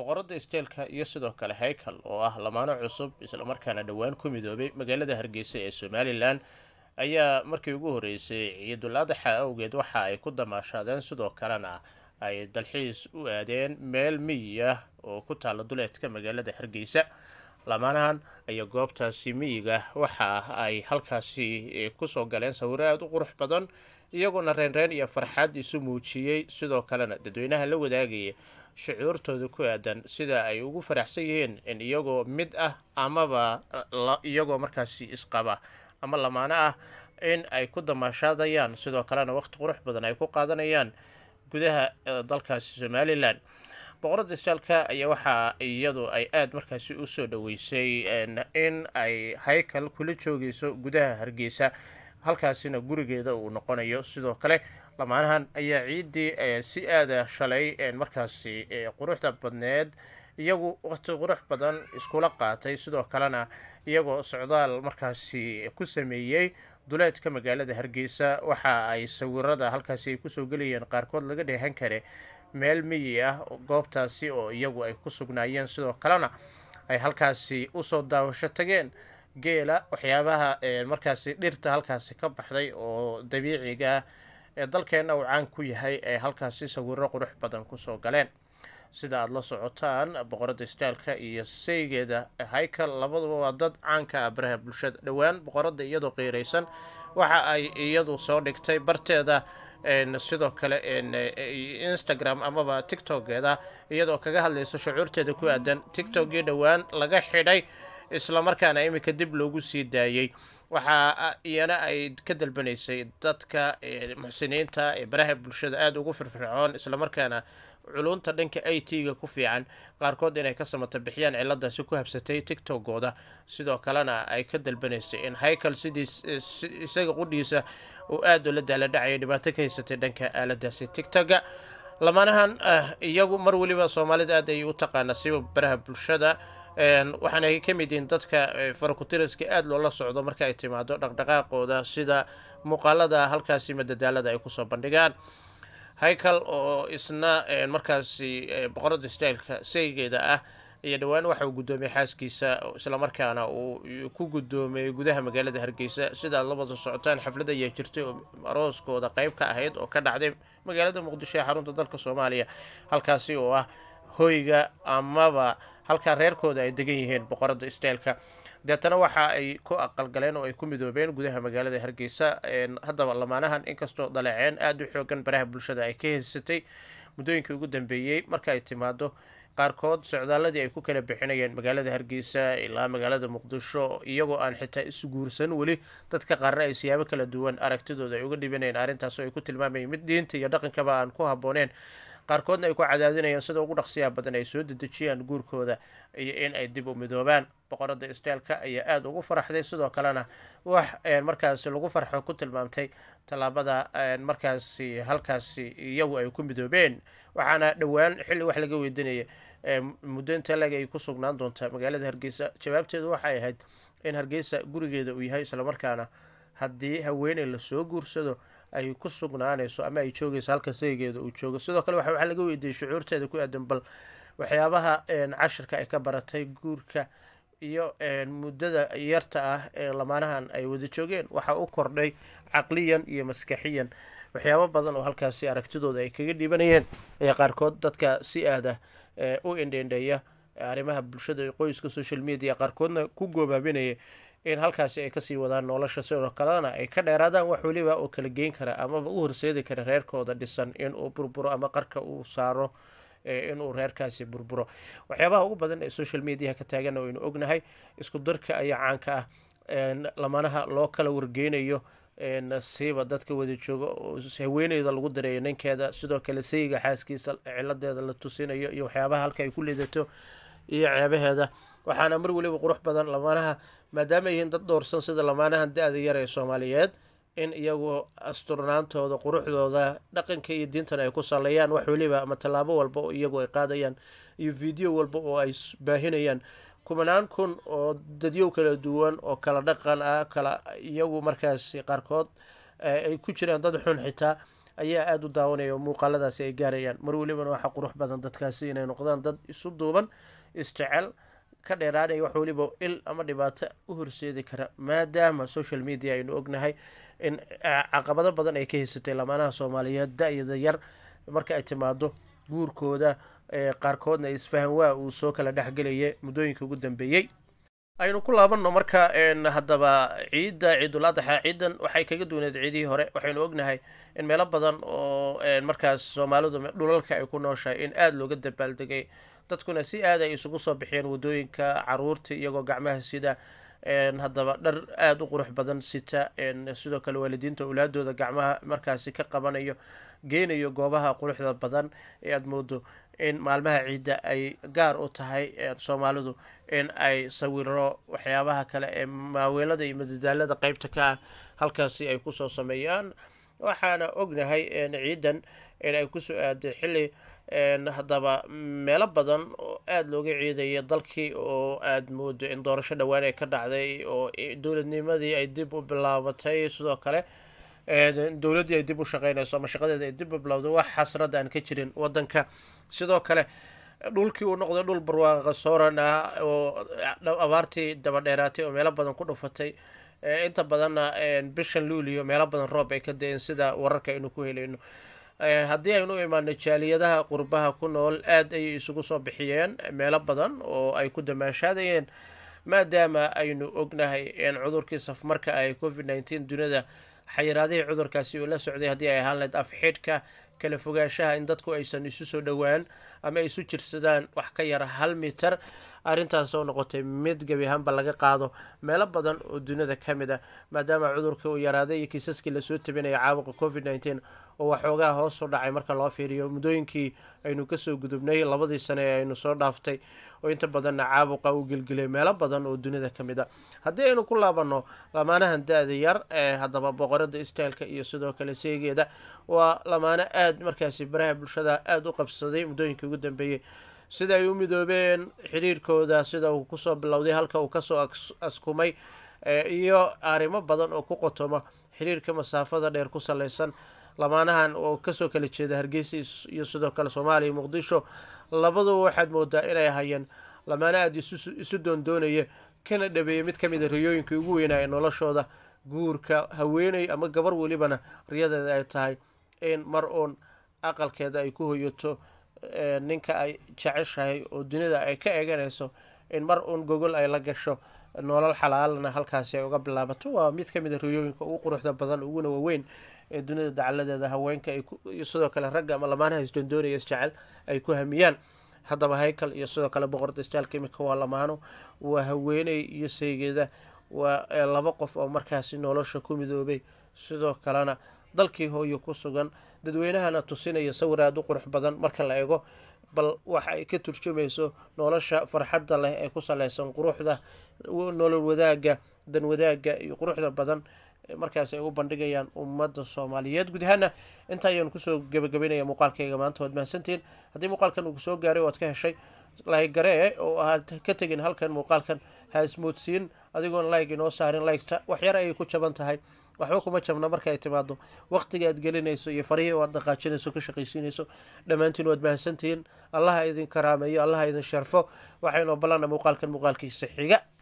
boqorada isteelka iyo sidoo kale haykal oo ah lamaano cusub islamarkaana dhowaan ku midoobay magaalada hargeysa ee somalilan ayaa markii ugu horeysay ciidul adaxa awgeed waxa ay ku damaashaadeen sidoo kalena ay dalxiis u aadeen meel miyiga oo ku taala duleedka magaalada hargeysa lamaanahan ayaa goobtaasi miyiga waxa ay halkaasi kusoo galeen sawiro aada u qurux badan iyagoona reenreen iyo farxad isu muujiyey sidoo kalena dadweynaha la wadaagaya shucuurtooda ku aadan sida ay ugu faraxsan yihiin in iyagoo mid ah amaba iyagoo markaasi isqaba ama lamaano ah in ay ku damaashaadayaan sidoo kalena waqti qurux badan ay ku qaadanayaan gudaha dalkaasi somalilan boqorada istaalka ayaa waxaa iyadu ay aada markaasi usoo dhaweysay in ay haykal kula joogeyso gudaha hargeysa halkaasina gurigeeda uu noqonayo sidoo kale lamaanahan ayaa ciiddii si aada shalay markaasi quruxda badneed iyagu waqti qurux badan iskula qaatay sidoo kalena iyagoo socdaal markaasi ku sameeyey duleedka magaalada hargeysa waxa ay sawirada halkaasi ay kusoo gelayeen qaarkood laga dheehan kare meel miyi ah goobtaasi oo iyagu ay ku sugnaayeen sidoo kalena ay halkaasi usoo daawasho tageen geela waxyaabaha markaasi dhirta halkaasi ka baxday oo dabiiciga ah ee dalkeenna uu caan ku yahay ee halkaasi sawiro qurux badan kusoo galeen sida aada la socotaan boqorada istaalka iyo saygeeda haykal labaduba waa dad caanka ah baraha bulshada dhowaan boqorada iyadoo qiiraysan waxa ay iyadu soo dhigtay barteeda sidoo kale instagram amaba tictokgeeda iyadoo kaga hadlaysa shucuurteeda ku aadan tictokgii dhowaan laga xidhay islamarkaana iminka dib loogu sii daayey waxaa iyana ay ka dalbanaysay dadka muxsiniinta ee baraha bulshada aada ugu firfircoon islamarkaana culunta dhanka i t-ga ku fiican qaarkood inay ka samata bixiyaan ciladaasi ku habsatay tictokooda sidoo kalena ay ka dalbanaysay in haykal sidii isaga qudhiisa uu aada ula daaladhacaya dhibaato ka haysatay dhanka aaladaasi tictoga lamaanahan iyagu mar weliba soomaalida aad ay u taqaana siba baraha bulshada waxaana ay ka mid yihiin dadka farakutiriska aada loola socdo marka ay timaado dhaqdhaqaaqooda sida muuqaalada halkaasi madadaalada ay kusoo bandhigaan haykal oo isna markaasi boqorada styleka saygeeda ah iyo dhowaan waxa uu guddoomiyey xaaskiisa islamarkaana uu ku guddoomiyey gudaha magaalada hargeysa sidaad labada socotaan xaflad ayaa jirtay oo arooskooda qeyb ka ahayd oo ka dhacday magaalada muqdisho ee xarunta dalka soomaaliya halkaasi oo ah hoyga amaba halkaa reerkooda ay degan yihiin boqorada styleka deetana waxa ay ku aqalgaleen oo ay ku midoobeen gudaha magaalada hargeysa haddaba lamaanahan inkastoo daleeceen aada u xoogan baraha bulshada ay ka haysatay muddooyinkii ugu dambeeyey marka ay timaado qaarkood socdaaladii ay ku kala bixinayeen magaalada hargeysa ilaa magaalada muqdisho iyagoo aan xitaa isguursan weli dadka qaarna ay siyaabo kala duwan aragtidooda ay uga dhibanayeen arrintaas oo ay ku tilmaamayeen mid diinta iyo dhaqankaba aan ku habbooneen qaarkoodna ay ku cadaadinayaan sida ugu dhaqsiyaa badan ay soo dedejiyaan guurkooda iyo in ay dib u midoobaan boqorada istaalka ayaa aada ugu faraxday sidoo kalena wax markaasi lagu farxo ku tilmaamtay tallaabada markaasi halkaasi iyagu ay ku midoobeen waxaana dhowaan xilli wax laga weydiinaya muddo inta leg ay ku sugnaan doontaa magaalada hargeysa jawaabteedu waxay ahayd in hargeysa gurigeeda uu yahay islamarkaana haddii haweeney lasoo guursado ay ku sugnaanayso ama ay joogayso halka saygeeda uu joogo sidoo kale waxaa laga weydiiyey shucuurteeda ku aadan bal waxyaabaha cashirka ay ka baratay guurka iyo muddada yarta ah ee lamaanahan ay wada joogeen waxaa u kordhay caqliyan iyo maskaxiyan waxyaabo badan oo halkaasi aragtidooda ay kaga dhibanayeen ayaa qaarkood dadka si aada u indhendheeya arrimaha bulshada iyo qoyska social media qaarkoodna ku goobaabinaya in halkaasi ay kasii wadaan nolosha sidoo kalena ay ka dheeraadaan wax weliba oo kala geyn kara amaba u horseedi kara reerkooda dhisan inuu burburo ama qarka uu saaro inuu reerkaasi burburo waxyaabaha ugu badan ee social mediaha ka taagan waynu ognahay isku darka ayaa caanka ah lamanaha loo kala wargeynayo siiba dadka wada jooga oo haweeneyda lagu dareeyo ninkeeda sidoo kale sayiga xaaskiisa ciladeeda la tusinayo iyo waxyaabaha halka ay ku liidato iyo ceebaheeda waxaana mar weliba qurux badan lamaanaha maadaama yihiin dad dhowrsan sida lamaanahan da-da yar ee soomaaliyeed in iyagu asturnaantooda quruxdooda dhaqanka iyo diintana ay ku saleeyaan wax weliba ama tallaabo walba oo iyagu ay qaadayaan iyo video walba oo ay baahinayaan kumanaan kun oo dadyow kala duwan oo kala dhaqan ah kala iyagu markaasi qaarkood ay ku jiraan dad xun xitaa ayaa aada u daawanaya oo muuqaaladaasi ay gaarayaan mar welibana waxaa qurux badan dadkaasi inay noqdaan dad isu duuban isjecel ka dheeraanaya wax weliba il ama dhibaato u horseedi kara maadaama social media aynu ognahay in caqabado badan ay ka haysatay lamaanaha soomaaliyeed da-yada yar marka ay timaado guurkooda qaarkoodna isfahan waa uu soo kala dhexgelaya muddooyinka ugu dambeeyey aynu ku laabanno marka haddaba ciidda ciidul adaxa ciidan waxay kaga duwaneed ciidihii hore waxaynu ognahay in meelo badan oo markaas soomaalidu dhulalka ay ku nooshahay in aada looga dabaaldegay dadkuna si aad ay isugu soo bixiyeen waddooyinka caruurta iyagoo gacmaha sida haddaba dhar aada u qurux badan sita sidoo kale waalidiinta awlaadooda gacmaha markaasi ka qabanayo geynayo goobaha quruxda badan ee aada moodo in maalmaha ciidda ay gaar u tahay soomaalidu in ay sawiro waxyaabaha kale ee maaweelada iyo madadaalada qeybta ka ah halkaasi ay kusoo sameeyaan waxaana ognahay ciidan in ay kusoo aaday xilli haddaba meelo badan oo aada looga ciidaya dalkii oo aada moodo in doorasho dhowaan ay ka dhacday oo dowladnimadii ay dib u bilaabatay sidoo kale dowladdii ay dib u shaqeynayso ama shaqadeeda ay dib u bilowday wax xasrad aan ka jirin waddanka sidoo kale dhulkii uu noqday dhul barwaaqa sooran ah oo abaartii daba dheeraatay oo meelo badan ku dhufatay inta badanna bishan luuliyo meelo badan roob ay ka da-een sida wararka aynu ku helayno haddii aynu u imaano jaaliyadaha qurbaha ku nool aada ayay isugu soo bixiyeen meelo badan oo ay ku damaashaadayeen maadaama aynu ognahay in cudurkii safmarka ay covid nneteen dunida xayiraadihii cudurkaasi uu la socday haddii ay ahaan lahayd afxidhka kala fogaanshaha in dadku aysan isu soo dhowaan ama ay isu jirsadaan wax ka yara hal mitar arrintaas oo noqotay mid gebi ahaanba laga qaado meelo badan oo dunida ka mid ah maadaama cudurka uu yaraaday iyo kiisaskii lasoo tabinaya caabuqa covid nneteen oo waxoogaa hoos u dhacay marka loo fiiriyo muddooyinkii aynu kasoo gudubnay labadii sane ee aynu soo dhaaftay oo inta badanna caabuqa uu gelgelay meelo badan oo dunida ka mid a haddii aynu ku laabanno lamaanahan da-da yar ee haddaba boqorada istaalka iyo sidoo kale seegeeda waa lamaano aada markaasi baraha bulshada aada u qabsaday muddooyinkii ugu dambeeyey sida ay u midoobeen xiriirkooda sida uu kusoo bilowday halka uu kasoo askumay iyo arrimo badan oo ku qotoma xiriirka masaafada dheer ku saleysan lamaanahan oo kasoo kala jeeda hargeysa iyo sidoo kale soomaaliya muqdisho labaduba waxaad moodaa inay hayeen lamaano aada isu doondoonaya kana dhabeeyay mid ka mid a riyooyinkii ugu weynaa ee noloshooda guurka haweeney ama gabar welibana riyadeeda ay tahay in mar uun aqalkeeda ay ku hoyato ninka ay jeceshahay oo dunida ay ka eeganayso in mar uun gogol ay la gasho nolol xalaalana halkaasi ay uga bilaabato waa mid ka mid a riyooyinka ugu quruxda badan uguna waaweyn ee dunida dacaladeeda haweenka iyo sidoo kale ragga ama lamaanaha isdoondoonaya isjecel ay ku hamiyaan haddaba haykal iyo sidoo kale boqorda isjaalka imika waa lamaano waa haweeney iyo saygeeda waa laba qof oo markaasi nolosha ku midoobay sidoo kalena dalkii hooyo ku sugan dadweynahana tusinaya sawir aada u qurux badan marka la eego bal waxa ay ka turjumayso nolosha farxadda leh ee ku saleysan quruxda nolol wadaagga dan wadaagga iyo quruxda badan markaas ay u bandhigayaan ummadda soomaaliyeed guud ahaana inta ayaan kusoo gebagabeynaya muuqaalkayga maanta waad mahadsantihiin haddii muuqaalkan uu kusoo gaaray waad ka heshay laygaree oo aad ka tegin halkan muuqaalkan ha ismoodsiin adigoon layg inoo saarin laygta waxyar ayay ku jaban tahay waxba kuma jabna marka ay timaado waqtiga aad gelinayso iyo farihii oo aad dhaqaajinayso ka shaqaysiinayso dhammaantiin waad mahadsantihiin allaha idin karaameeyo allaha idin sharfo waxaynoo ballana muuqaalkan muuqaalkiisa xiga